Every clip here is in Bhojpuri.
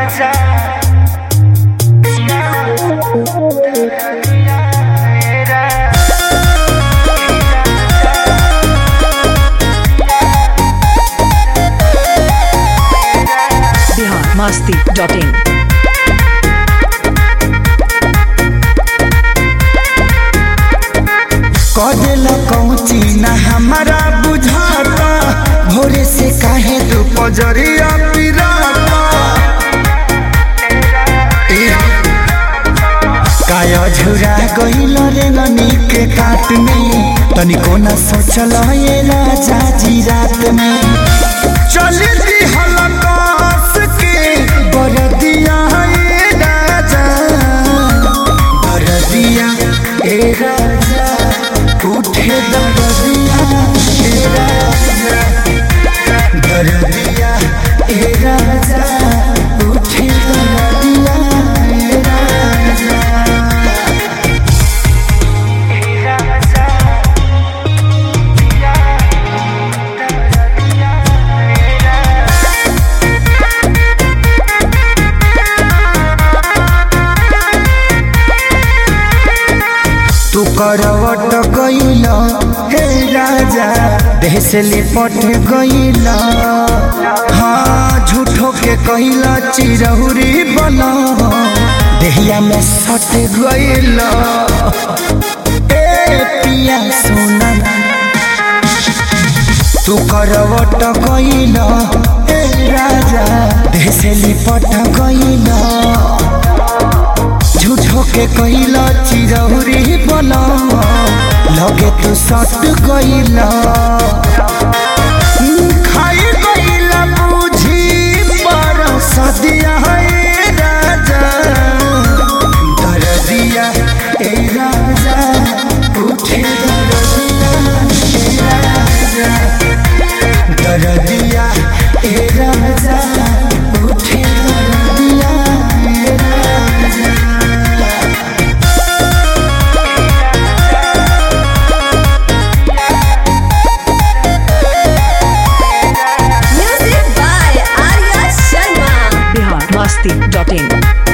बिहार मस्ती डॉट इन कदेला कौची ना हमारा बुझाता भोरे से काहे तू पजरिया पिराता ए, काया झुरा गइल रे ननी के काट में तनिको न सोचल ये राजा जी रात में चली दी हलकास के बरदिया ए राजा बरदिया ए राजा उठे दरदिया ए राजा दरदिया ए राजा उठे दरदिया ए राजा तू करवट गइल हे राजा देह से लिपट गइल हाँ झूठो के कइल चिरहुरी बन देहिया में सट गइल ए पिया सोना तू करवट गइल हे राजा देह से लिपट गइल झूठो के कइला चिरौरी बना लगे तू सट गइला खाई गइला बुझी पर सदिया ए राजा दरदिया ए राजा उठे दरदिया ए राजा दरदिया ए राजा उठे दरदिया ए राजा Music by Arya Sharma. Bihar Masti dot in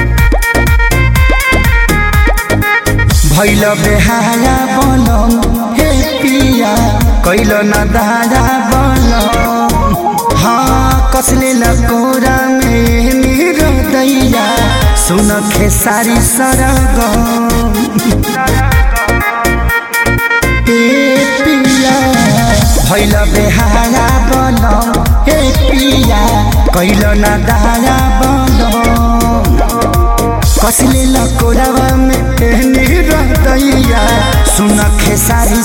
भैल बेहारा बनम हे पिया कैल न दारा बनम हाँ कसले लकोरा में मेरो दैया सुन खेसारी सरगम ए पिया भैल बेहारा बनम हे पिया कैल न दारा बनम कसले लकोरावा में एहनी रहतैया सुन खेसारी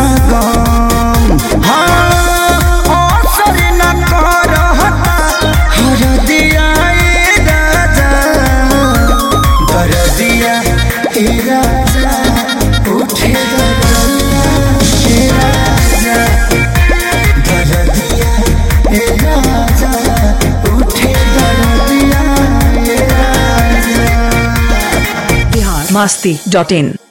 सरगम हाँ असर न करहता हर दिया ए राजा दर दिया ए राजा उठे दरदिया ए राजा दर दिया ए राजा उठे दरदिया ए राजा बिहार मस्ती डॉट इन